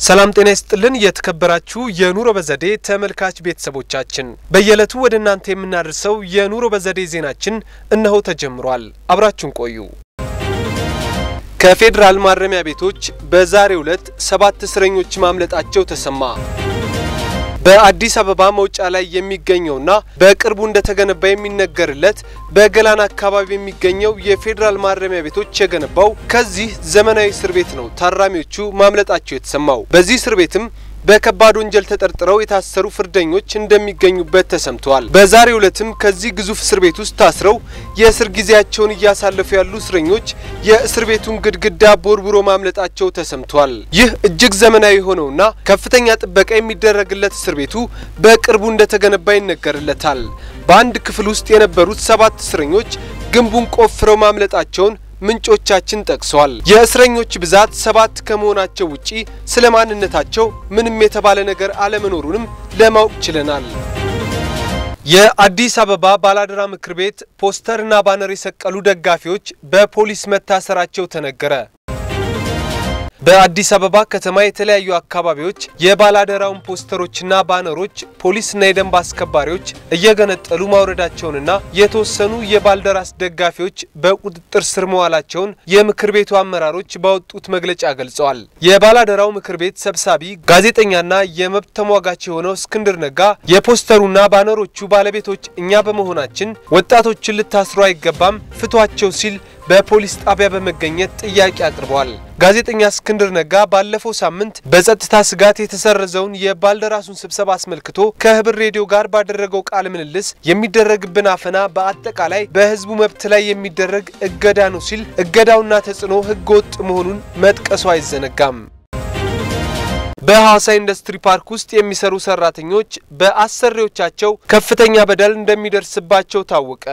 ሰላም ጤና ይስጥልን። የተከበራችሁ የኑሮ በዘዴ ተመልካች ቤተሰቦቻችን በየዕለቱ ወደ እናንተ የምናደርሰው የኑሮ በዘዴ ዜናችን እነሆ ተጀምሯል። አብራችሁን ቆዩ። ከፌዴራል ማረሚያ ቤቶች በዛሬው ዕለት ሰባት እስረኞች ማምለጣቸው ተሰማ። በአዲስ አበባ መውጫ ላይ የሚገኘውና በቅርቡ እንደተገነባ የሚነገርለት በገላን አካባቢ የሚገኘው የፌዴራል ማረሚያ ቤቶች የገነባው ከዚህ ዘመናዊ እስር ቤት ነው ታራሚዎቹ ማምለጣቸው የተሰማው። በዚህ እስር ቤትም በከባድ ወንጀል ተጠርጥረው የታሰሩ ፍርደኞች እንደሚገኙበት ተሰምተዋል። በዛሬው ዕለትም ከዚህ ግዙፍ እስር ቤት ውስጥ ታስረው የእስር ጊዜያቸውን እያሳለፉ ያሉ እስረኞች የእስር ቤቱን ግድግዳ ቦርቡሮ ማምለጣቸው ተሰምተዋል። ይህ እጅግ ዘመናዊ የሆነውና ከፍተኛ ጥበቃ የሚደረግለት እስር ቤቱ በቅርቡ እንደተገነባ ይነገርለታል። በአንድ ክፍል ውስጥ የነበሩት ሰባት እስረኞች ግንቡን ቆፍረው ማምለጣቸውን ምንጮቻችን ጠቅሰዋል። የእስረኞች ብዛት ሰባት ከመሆናቸው ውጪ ስለ ማንነታቸው ምንም የተባለ ነገር አለመኖሩንም ለማወቅ ችለናል። የአዲስ አበባ ባላደራ ምክር ቤት ፖስተርና ባነር የሰቀሉ ደጋፊዎች በፖሊስ መታሰራቸው ተነገረ። በአዲስ አበባ ከተማ የተለያዩ አካባቢዎች የባላደራውን ፖስተሮችና ባነሮች ፖሊስና የደንብ አስከባሪዎች እየገነጠሉ ማውረዳቸውንና የተወሰኑ የባልደራስ ደጋፊዎች በቁጥጥር ስር መዋላቸውን የምክር ቤቱ አመራሮች ባወጡት መግለጫ ገልጸዋል። የባላደራው ምክር ቤት ሰብሳቢ ጋዜጠኛና የመብት ተሟጋች የሆነው እስክንድር ነጋ የፖስተሩና ባነሮቹ ባለቤቶች እኛ በመሆናችን ወጣቶችን ልታስሩ አይገባም፣ ፍቷቸው ሲል በፖሊስ ጣቢያ በመገኘት ጥያቄ አቅርበዋል። ጋዜጠኛ እስክንድር ነጋ ባለፈው ሳምንት በጸጥታ ስጋት የተሰረዘውን የባልደራሱን ስብሰባ አስመልክቶ ከህብር ሬዲዮ ጋር ባደረገው ቃለ ምልልስ የሚደረግብን አፈና በአጠቃላይ በህዝቡ መብት ላይ የሚደረግ እገዳ ነው ሲል እገዳውና ተጽዕኖ ህገወጥ መሆኑን መጥቀሱ አይዘነጋም። በሐዋሳ ኢንዱስትሪ ፓርክ ውስጥ የሚሰሩ ሰራተኞች በአሰሪዎቻቸው ከፍተኛ በደል እንደሚደርስባቸው ታወቀ።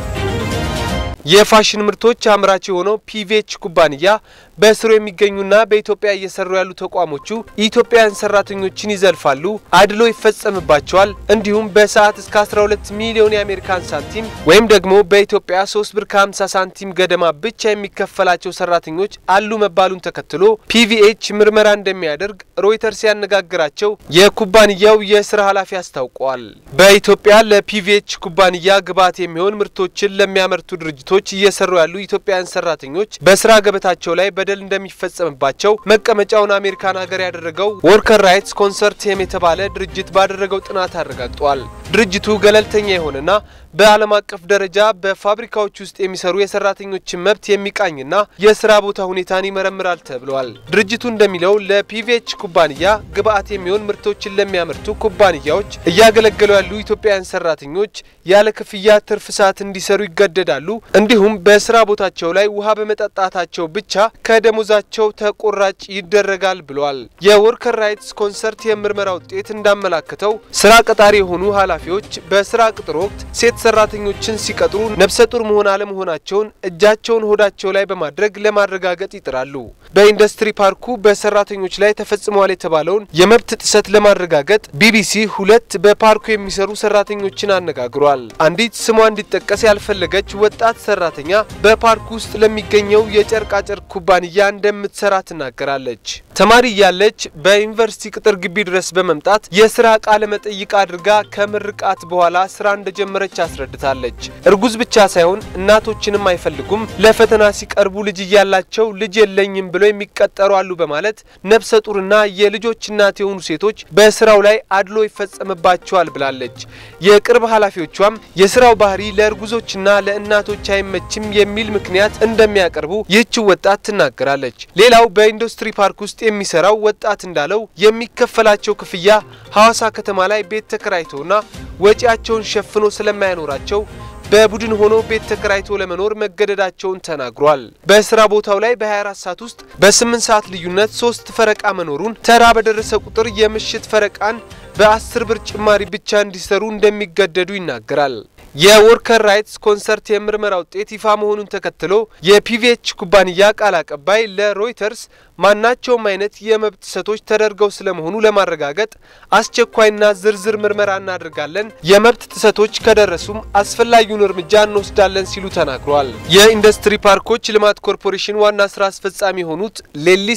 የፋሽን ምርቶች አምራች የሆነው ፒቪኤች ኩባንያ በስሩ የሚገኙና በኢትዮጵያ እየሰሩ ያሉ ተቋሞቹ ኢትዮጵያውያን ሰራተኞችን ይዘልፋሉ፣ አድሎ ይፈጸምባቸዋል፣ እንዲሁም በሰዓት እስከ 12 ሚሊዮን የአሜሪካን ሳንቲም ወይም ደግሞ በኢትዮጵያ 3 ብር ከ50 ሳንቲም ገደማ ብቻ የሚከፈላቸው ሰራተኞች አሉ መባሉን ተከትሎ ፒቪኤች ምርመራ እንደሚያደርግ ሮይተርስ ያነጋግራቸው የኩባንያው የስራ ኃላፊ አስታውቀዋል። በኢትዮጵያ ለፒቪኤች ኩባንያ ግብዓት የሚሆን ምርቶችን ለሚያመርቱ ድርጅቶች እየሰሩ ያሉ ኢትዮጵያውያን ሰራተኞች በስራ ገበታቸው ላይ በደል እንደሚፈጸምባቸው መቀመጫውን አሜሪካን ሀገር ያደረገው ወርከር ራይትስ ኮንሰርቲየም የተባለ ድርጅት ባደረገው ጥናት አረጋግጧል። ድርጅቱ ገለልተኛ የሆነና በዓለም አቀፍ ደረጃ በፋብሪካዎች ውስጥ የሚሰሩ የሰራተኞችን መብት የሚቃኝና የስራ ቦታ ሁኔታን ይመረምራል ተብለዋል። ድርጅቱ እንደሚለው ለፒቪኤች ኩባንያ ግብአት የሚሆን ምርቶችን ለሚያመርቱ ኩባንያዎች እያገለገሉ ያሉ ኢትዮጵያውያን ሰራተኞች ያለ ክፍያ ትርፍ ሰዓት እንዲሰሩ ይገደዳሉ። እንዲሁም በስራ ቦታቸው ላይ ውሃ በመጠጣታቸው ብቻ ከደሞዛቸው ተቆራጭ ይደረጋል ብለዋል። የወርከር ራይትስ ኮንሰርት የምርመራ ውጤት እንዳመላከተው ስራ ቀጣሪ የሆኑ ኃላፊዎች በስራ ቅጥር ወቅት ሴት ሰራተኞችን ሲቀጥሩ ነፍሰ ጡር መሆን አለመሆናቸውን እጃቸውን ሆዳቸው ላይ በማድረግ ለማረጋገጥ ይጥራሉ። በኢንዱስትሪ ፓርኩ በሰራተኞች ላይ ተፈጽሟል የተባለውን የመብት ጥሰት ለማረጋገጥ ቢቢሲ ሁለት በፓርኩ የሚሰሩ ሰራተኞችን አነጋግሯል። አንዲት ስሟ እንዲጠቀስ ያልፈለገች ወጣት ሰራተኛ በፓርኩ ውስጥ ለሚገኘው የጨርቃጨርቅ ኩባንያ እንደምትሰራ ትናገራለች። ተማሪ እያለች በዩኒቨርሲቲ ቅጥር ግቢ ድረስ በመምጣት የስራ ቃለ መጠይቅ አድርጋ ከምርቃት በኋላ ስራ እንደጀመረች አስረድታለች። እርጉዝ ብቻ ሳይሆን እናቶችንም አይፈልጉም። ለፈተና ሲቀርቡ ልጅ እያላቸው ልጅ የለኝም ብለው የሚቀጠሩ አሉ በማለት ነፍሰ ጡርና የልጆች እናት የሆኑ ሴቶች በስራው ላይ አድሎ ይፈጸምባቸዋል ብላለች። የቅርብ ኃላፊዎቿም የስራው ባህሪ ለእርጉዞችና ለእናቶች አይመችም የሚል ምክንያት እንደሚያቀርቡ ይህች ወጣት ትናገራለች። ሌላው በኢንዱስትሪ ፓርክ ውስጥ የሚሰራው ወጣት እንዳለው የሚከፈላቸው ክፍያ ሐዋሳ ከተማ ላይ ቤት ተከራይተውና ወጪያቸውን ሸፍኖ ስለማያኖራቸው በቡድን ሆኖ ቤት ተከራይቶ ለመኖር መገደዳቸውን ተናግሯል። በስራ ቦታው ላይ በ24 ሰዓት ውስጥ በ8 ሰዓት ልዩነት ሶስት ፈረቃ መኖሩን ተራ በደረሰ ቁጥር የምሽት ፈረቃን በ10 ብር ጭማሪ ብቻ እንዲሰሩ እንደሚገደዱ ይናገራል። የወርከር ራይትስ ኮንሰርት የምርመራ ውጤት ይፋ መሆኑን ተከትሎ የፒቪኤች ኩባንያ ቃል አቀባይ ለሮይተርስ ማናቸውም አይነት የመብት ጥሰቶች ተደርገው ስለመሆኑ ለማረጋገጥ አስቸኳይና ዝርዝር ምርመራ እናደርጋለን፣ የመብት ጥሰቶች ከደረሱም አስፈላጊውን እርምጃ እንወስዳለን ሲሉ ተናግረዋል። የኢንዱስትሪ ፓርኮች ልማት ኮርፖሬሽን ዋና ስራ አስፈጻሚ የሆኑት ሌሊሴ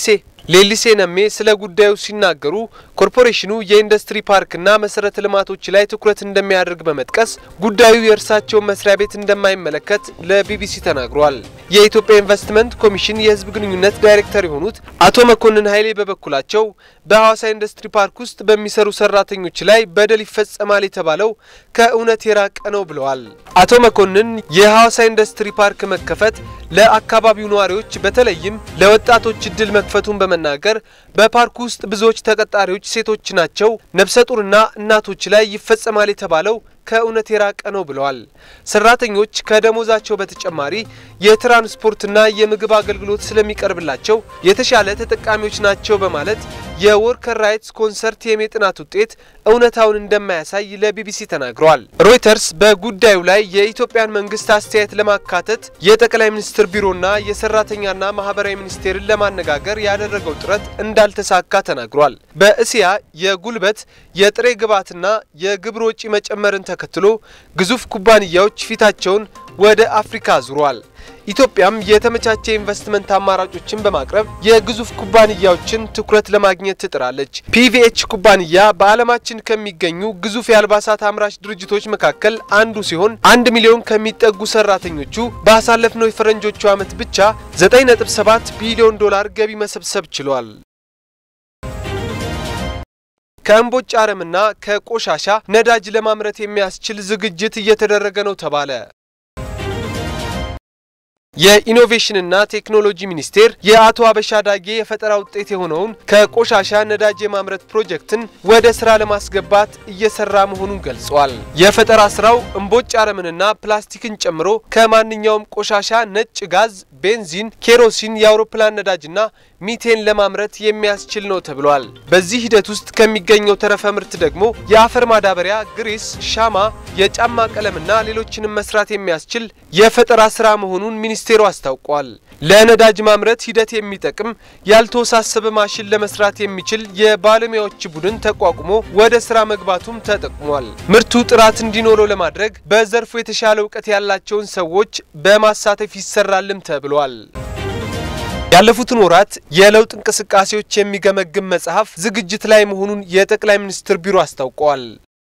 ሌሊሴ ነሜ ስለ ጉዳዩ ሲናገሩ ኮርፖሬሽኑ የኢንዱስትሪ ፓርክና መሰረተ ልማቶች ላይ ትኩረት እንደሚያደርግ በመጥቀስ ጉዳዩ የእርሳቸውን መስሪያ ቤት እንደማይመለከት ለቢቢሲ ተናግሯል። የኢትዮጵያ ኢንቨስትመንት ኮሚሽን የህዝብ ግንኙነት ዳይሬክተር የሆኑት አቶ መኮንን ኃይሌ በበኩላቸው በሐዋሳ ኢንዱስትሪ ፓርክ ውስጥ በሚሰሩ ሰራተኞች ላይ በደል ይፈጸማል የተባለው ከእውነት የራቀ ነው ብለዋል። አቶ መኮንን የሐዋሳ ኢንዱስትሪ ፓርክ መከፈት ለአካባቢው ነዋሪዎች በተለይም ለወጣቶች እድል መክፈቱን በመናገር በፓርኩ ውስጥ ብዙዎች ተቀጣሪዎች ሴቶች ናቸው፣ ነፍሰ ጡርና እናቶች ላይ ይፈጸማል የተባለው ከእውነት የራቀ ነው ብለዋል። ሰራተኞች ከደሞዛቸው በተጨማሪ የትራንስፖርትና የምግብ አገልግሎት ስለሚቀርብላቸው የተሻለ ተጠቃሚዎች ናቸው በማለት የወርከር ራይትስ ኮንሰርቲየም የጥናት ውጤት እውነታውን እንደማያሳይ ለቢቢሲ ተናግረዋል። ሮይተርስ በጉዳዩ ላይ የኢትዮጵያን መንግስት አስተያየት ለማካተት የጠቅላይ ሚኒስትር ቢሮና የሰራተኛና ማህበራዊ ሚኒስቴርን ለማነጋገር ያደረገው ጥረት እንዳልተሳካ ተናግሯል። በእስያ የጉልበት የጥሬ ግብዓትና የግብር ወጪ መጨመርን ተከትሎ ግዙፍ ኩባንያዎች ፊታቸውን ወደ አፍሪካ አዙረዋል። ኢትዮጵያም የተመቻቸ ኢንቨስትመንት አማራጮችን በማቅረብ የግዙፍ ኩባንያዎችን ትኩረት ለማግኘት ትጥራለች። ፒቪኤች ኩባንያ በዓለማችን ከሚገኙ ግዙፍ የአልባሳት አምራች ድርጅቶች መካከል አንዱ ሲሆን አንድ ሚሊዮን ከሚጠጉ ሰራተኞቹ ባሳለፍነው የፈረንጆቹ ዓመት ብቻ 9.7 ቢሊዮን ዶላር ገቢ መሰብሰብ ችሏል። ከእምቦጭ አረምና ከቆሻሻ ነዳጅ ለማምረት የሚያስችል ዝግጅት እየተደረገ ነው ተባለ። የኢኖቬሽንና ቴክኖሎጂ ሚኒስቴር የአቶ አበሻ ዳጌ የፈጠራ ውጤት የሆነውን ከቆሻሻ ነዳጅ የማምረት ፕሮጀክትን ወደ ስራ ለማስገባት እየሰራ መሆኑን ገልጿል። የፈጠራ ስራው እምቦጭ አረምንና ፕላስቲክን ጨምሮ ከማንኛውም ቆሻሻ ነጭ ጋዝ፣ ቤንዚን፣ ኬሮሲን፣ የአውሮፕላን ነዳጅና ሚቴን ለማምረት የሚያስችል ነው ተብሏል። በዚህ ሂደት ውስጥ ከሚገኘው ተረፈ ምርት ደግሞ የአፈር ማዳበሪያ፣ ግሪስ፣ ሻማ፣ የጫማ ቀለምና ሌሎችንም መስራት የሚያስችል የፈጠራ ስራ መሆኑን ሚኒስቴሩ አስታውቋል። ለነዳጅ ማምረት ሂደት የሚጠቅም ያልተወሳሰበ ማሽን ለመስራት የሚችል የባለሙያዎች ቡድን ተቋቁሞ ወደ ስራ መግባቱም ተጠቅሟል። ምርቱ ጥራት እንዲኖረው ለማድረግ በዘርፉ የተሻለ እውቀት ያላቸውን ሰዎች በማሳተፍ ይሰራልም ተብሏል። ያለፉትን ወራት የለውጥ እንቅስቃሴዎች የሚገመግም መጽሐፍ ዝግጅት ላይ መሆኑን የጠቅላይ ሚኒስትር ቢሮ አስታውቀዋል።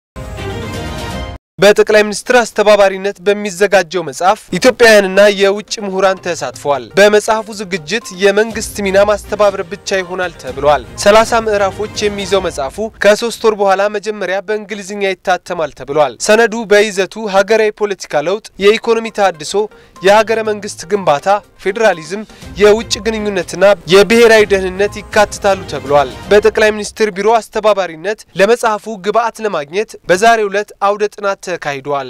በጠቅላይ ሚኒስትር አስተባባሪነት በሚዘጋጀው መጽሐፍ ኢትዮጵያውያንና የውጭ ምሁራን ተሳትፈዋል። በመጽሐፉ ዝግጅት የመንግስት ሚና ማስተባበር ብቻ ይሆናል ተብሏል። ሰላሳ ምዕራፎች የሚይዘው መጽሐፉ ከሶስት ወር በኋላ መጀመሪያ በእንግሊዝኛ ይታተማል ተብሏል። ሰነዱ በይዘቱ ሀገራዊ ፖለቲካ ለውጥ፣ የኢኮኖሚ ተሃድሶ፣ የሀገረ መንግስት ግንባታ፣ ፌዴራሊዝም፣ የውጭ ግንኙነትና የብሔራዊ ደህንነት ይካትታሉ ተብሏል። በጠቅላይ ሚኒስትር ቢሮ አስተባባሪነት ለመጽሐፉ ግብአት ለማግኘት በዛሬው ዕለት አውደ ጥናት ተካሂዷል።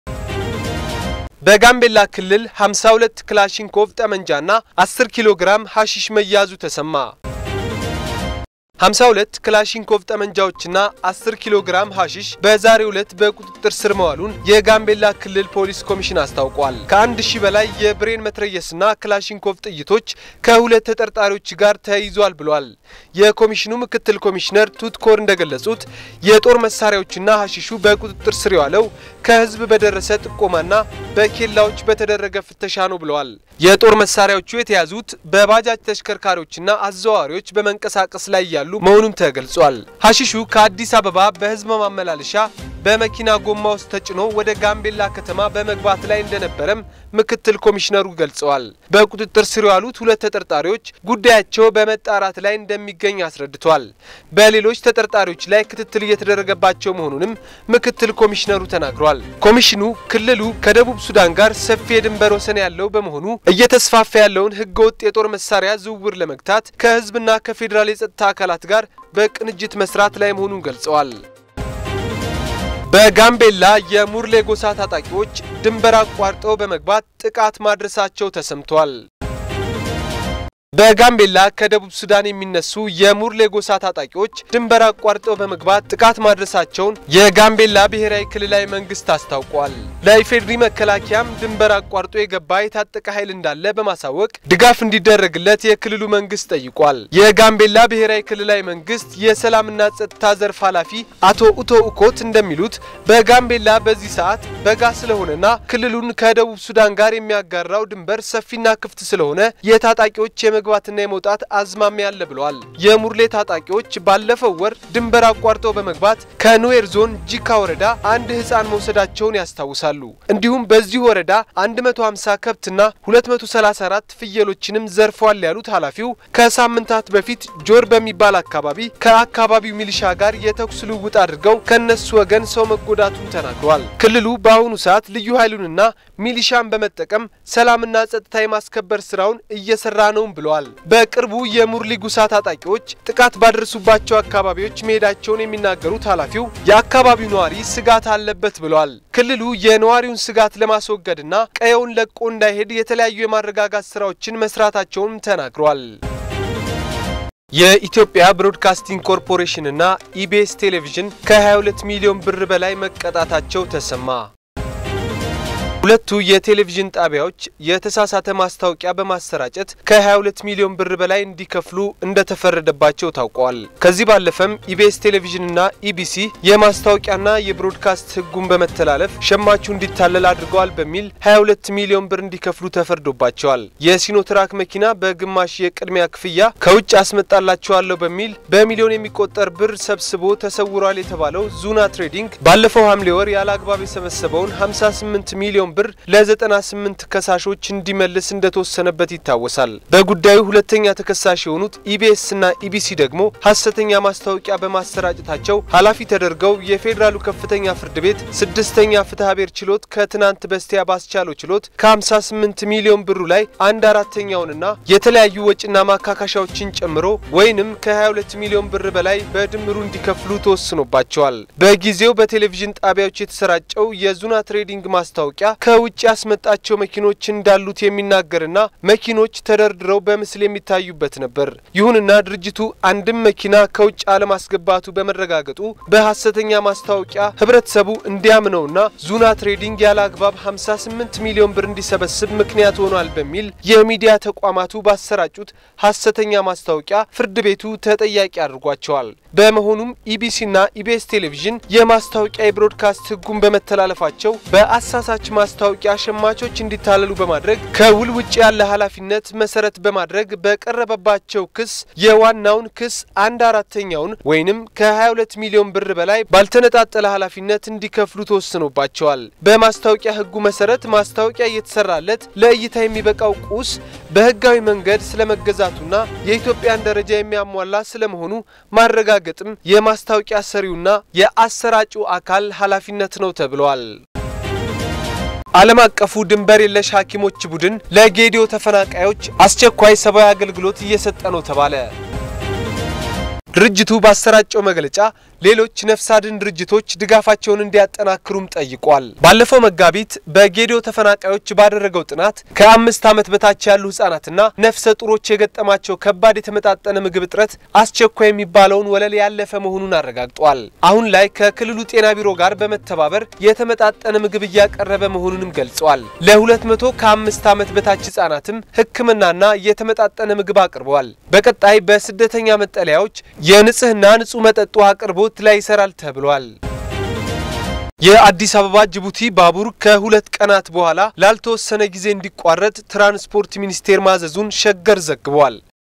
በጋምቤላ ክልል 52 ክላሽንኮቭ ጠመንጃና 10 ኪሎ ግራም ሐሺሽ መያዙ ተሰማ። 52 ክላሽንኮቭ ጠመንጃዎችና 10 ኪሎ ግራም ሐሺሽ በዛሬው ዕለት በቁጥጥር ስር መዋሉን የጋምቤላ ክልል ፖሊስ ኮሚሽን አስታውቋል። ከአንድ ሺህ በላይ የብሬን መትረየስና ክላሽንኮቭ ጥይቶች ከሁለት ተጠርጣሪዎች ጋር ተይዟል ብሏል። የኮሚሽኑ ምክትል ኮሚሽነር ቱትኮር እንደገለጹት የጦር መሳሪያዎችና ሐሺሹ በቁጥጥር ስር የዋለው ከህዝብ በደረሰ ጥቆማና በኬላዎች በተደረገ ፍተሻ ነው ብለዋል። የጦር መሳሪያዎቹ የተያዙት በባጃጅ ተሽከርካሪዎችና አዘዋዋሪዎች በመንቀሳቀስ ላይ ያሉ መሆኑም ተገልጿል። ሐሺሹ ከአዲስ አበባ በህዝብ ማመላለሻ በመኪና ጎማ ውስጥ ተጭኖ ወደ ጋምቤላ ከተማ በመግባት ላይ እንደነበረም ምክትል ኮሚሽነሩ ገልጸዋል። በቁጥጥር ስር የዋሉት ሁለት ተጠርጣሪዎች ጉዳያቸው በመጣራት ላይ እንደሚገኝ አስረድቷል። በሌሎች ተጠርጣሪዎች ላይ ክትትል እየተደረገባቸው መሆኑንም ምክትል ኮሚሽነሩ ተናግሯል። ኮሚሽኑ ክልሉ ከደቡብ ሱዳን ጋር ሰፊ የድንበር ወሰን ያለው በመሆኑ እየተስፋፋ ያለውን ህገወጥ የጦር መሳሪያ ዝውውር ለመግታት ከህዝብና ከፌዴራል የጸጥታ አካላት ጋር በቅንጅት መስራት ላይ መሆኑን ገልጸዋል። በጋምቤላ የሙርሌ ጎሳ ታጣቂዎች ድንበር አቋርጠው በመግባት ጥቃት ማድረሳቸው ተሰምቷል። በጋምቤላ ከደቡብ ሱዳን የሚነሱ የሙርሌ ጎሳ ታጣቂዎች ድንበር አቋርጠው በመግባት ጥቃት ማድረሳቸውን የጋምቤላ ብሔራዊ ክልላዊ መንግስት አስታውቋል። ለኢፌድሪ መከላከያም ድንበር አቋርጦ የገባ የታጠቀ ኃይል እንዳለ በማሳወቅ ድጋፍ እንዲደረግለት የክልሉ መንግስት ጠይቋል። የጋምቤላ ብሔራዊ ክልላዊ መንግስት የሰላምና ጸጥታ ዘርፍ ኃላፊ አቶ ኡቶ ኡኮት እንደሚሉት በጋምቤላ በዚህ ሰዓት በጋ ስለሆነና ክልሉን ከደቡብ ሱዳን ጋር የሚያጋራው ድንበር ሰፊና ክፍት ስለሆነ የታጣቂዎች የመግባትና የመውጣት አዝማሚያ አለ ብለዋል። የሙርሌ ታጣቂዎች ባለፈው ወር ድንበር አቋርጠው በመግባት ከኑዌር ዞን ጂካ ወረዳ አንድ ህፃን መውሰዳቸውን ያስታውሳሉ። እንዲሁም በዚህ ወረዳ 150 ከብትና 234 ፍየሎችንም ዘርፈዋል ያሉት ኃላፊው ከሳምንታት በፊት ጆር በሚባል አካባቢ ከአካባቢው ሚሊሻ ጋር የተኩስ ልውውጥ አድርገው ከነሱ ወገን ሰው መጎዳቱን ተናግረዋል። ክልሉ በአሁኑ ሰዓት ልዩ ኃይሉንና ሚሊሻን በመጠቀም ሰላምና ጸጥታ የማስከበር ስራውን እየሰራ ነውም ብለዋል። በቅርቡ የሙርሊ ጉሳ ታጣቂዎች ጥቃት ባደረሱባቸው አካባቢዎች መሄዳቸውን የሚናገሩት ኃላፊው የአካባቢው ነዋሪ ስጋት አለበት ብለዋል። ክልሉ የነዋሪውን ስጋት ለማስወገድና ቀየውን ለቆ እንዳይሄድ የተለያዩ የማረጋጋት ስራዎችን መስራታቸውንም ተናግረዋል። የኢትዮጵያ ብሮድካስቲንግ ኮርፖሬሽንና ኢቢኤስ ቴሌቪዥን ከ22 ሚሊዮን ብር በላይ መቀጣታቸው ተሰማ። ሁለቱ የቴሌቪዥን ጣቢያዎች የተሳሳተ ማስታወቂያ በማሰራጨት ከ22 ሚሊዮን ብር በላይ እንዲከፍሉ እንደተፈረደባቸው ታውቋል። ከዚህ ባለፈም ኢቢኤስ ቴሌቪዥንና ኢቢሲ የማስታወቂያና የብሮድካስት ሕጉን በመተላለፍ ሸማቹ እንዲታለል አድርገዋል በሚል 22 ሚሊዮን ብር እንዲከፍሉ ተፈርዶባቸዋል። የሲኖትራክ መኪና በግማሽ የቅድሚያ ክፍያ ከውጭ አስመጣላቸዋለሁ በሚል በሚሊዮን የሚቆጠር ብር ሰብስቦ ተሰውሯል የተባለው ዙና ትሬዲንግ ባለፈው ሐምሌ ወር ያለ አግባብ የሰበሰበውን 58 ሚሊዮን ብር ለ98 ከሳሾች እንዲመልስ እንደተወሰነበት ይታወሳል። በጉዳዩ ሁለተኛ ተከሳሽ የሆኑት ኢቢኤስ እና ኢቢሲ ደግሞ ሐሰተኛ ማስታወቂያ በማሰራጨታቸው ኃላፊ ተደርገው የፌዴራሉ ከፍተኛ ፍርድ ቤት ስድስተኛ ፍትሐ ብሔር ችሎት ከትናንት በስቲያ ባስቻለው ችሎት ከ58 ሚሊዮን ብሩ ላይ አንድ አራተኛውንና የተለያዩ ወጪና ማካካሻዎችን ጨምሮ ወይንም ከ22 ሚሊዮን ብር በላይ በድምሩ እንዲከፍሉ ተወስኖባቸዋል። በጊዜው በቴሌቪዥን ጣቢያዎች የተሰራጨው የዙና ትሬዲንግ ማስታወቂያ ከውጭ ያስመጣቸው መኪኖች እንዳሉት የሚናገርና መኪኖች ተደርድረው በምስል የሚታዩበት ነበር። ይሁንና ድርጅቱ አንድም መኪና ከውጭ አለማስገባቱ በመረጋገጡ በሐሰተኛ ማስታወቂያ ህብረተሰቡ እንዲያምነውና ዙና ትሬዲንግ ያለ አግባብ 58 ሚሊዮን ብር እንዲሰበስብ ምክንያት ሆኗል በሚል የሚዲያ ተቋማቱ ባሰራጩት ሐሰተኛ ማስታወቂያ ፍርድ ቤቱ ተጠያቂ አድርጓቸዋል። በመሆኑም ኢቢሲና ኢቢኤስ ቴሌቪዥን የማስታወቂያ የብሮድካስት ህጉን በመተላለፋቸው በአሳሳች ማስታወቂያ ሸማቾች እንዲታለሉ በማድረግ ከውል ውጭ ያለ ኃላፊነት መሰረት በማድረግ በቀረበባቸው ክስ የዋናውን ክስ አንድ አራተኛውን ወይንም ከ22 ሚሊዮን ብር በላይ ባልተነጣጠለ ኃላፊነት እንዲከፍሉ ተወስኖባቸዋል። በማስታወቂያ ህጉ መሰረት ማስታወቂያ እየተሰራለት ለእይታ የሚበቃው ቁስ በህጋዊ መንገድ ስለመገዛቱና የኢትዮጵያን ደረጃ የሚያሟላ ስለመሆኑ ማረጋገጥም የማስታወቂያ ሰሪውና የአሰራጩ አካል ኃላፊነት ነው ተብለዋል። ዓለም አቀፉ ድንበር የለሽ ሐኪሞች ቡድን ለጌዲዮ ተፈናቃዮች አስቸኳይ ሰብአዊ አገልግሎት እየሰጠ ነው ተባለ። ድርጅቱ ባሰራጨው መግለጫ ሌሎች ነፍስ አድን ድርጅቶች ድጋፋቸውን እንዲያጠናክሩም ጠይቋል። ባለፈው መጋቢት በጌዲዮ ተፈናቃዮች ባደረገው ጥናት ከአምስት ዓመት በታች ያሉ ህጻናትና ነፍሰ ጡሮች የገጠማቸው ከባድ የተመጣጠነ ምግብ እጥረት አስቸኳይ የሚባለውን ወለል ያለፈ መሆኑን አረጋግጧል። አሁን ላይ ከክልሉ ጤና ቢሮ ጋር በመተባበር የተመጣጠነ ምግብ እያቀረበ መሆኑንም ገልጸዋል። ለሁለት መቶ ከአምስት ዓመት በታች ህጻናትም ሕክምናና የተመጣጠነ ምግብ አቅርበዋል። በቀጣይ በስደተኛ መጠለያዎች የንጽህና ንጹህ መጠጥ ውሃ አቅርቦት ላይ ይሰራል ተብሏል። የአዲስ አበባ ጅቡቲ ባቡር ከሁለት ቀናት በኋላ ላልተወሰነ ጊዜ እንዲቋረጥ ትራንስፖርት ሚኒስቴር ማዘዙን ሸገር ዘግቧል።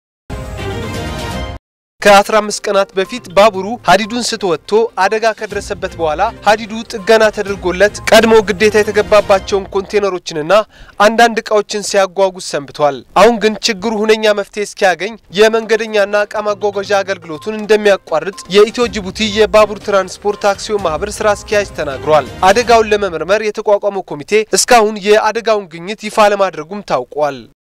ከ15 ቀናት በፊት ባቡሩ ሀዲዱን ስቶ ወጥቶ አደጋ ከደረሰበት በኋላ ሀዲዱ ጥገና ተደርጎለት ቀድሞ ግዴታ የተገባባቸውን ኮንቴነሮችንና አንዳንድ እቃዎችን ሲያጓጉዝ ሰንብቷል። አሁን ግን ችግሩ ሁነኛ መፍትሄ እስኪያገኝ የመንገደኛና እቃ ማጓጓዣ አገልግሎቱን እንደሚያቋርጥ የኢትዮ ጅቡቲ የባቡር ትራንስፖርት አክሲዮን ማህበር ስራ አስኪያጅ ተናግሯል። አደጋውን ለመመርመር የተቋቋመው ኮሚቴ እስካሁን የአደጋውን ግኝት ይፋ ለማድረጉም ታውቋል።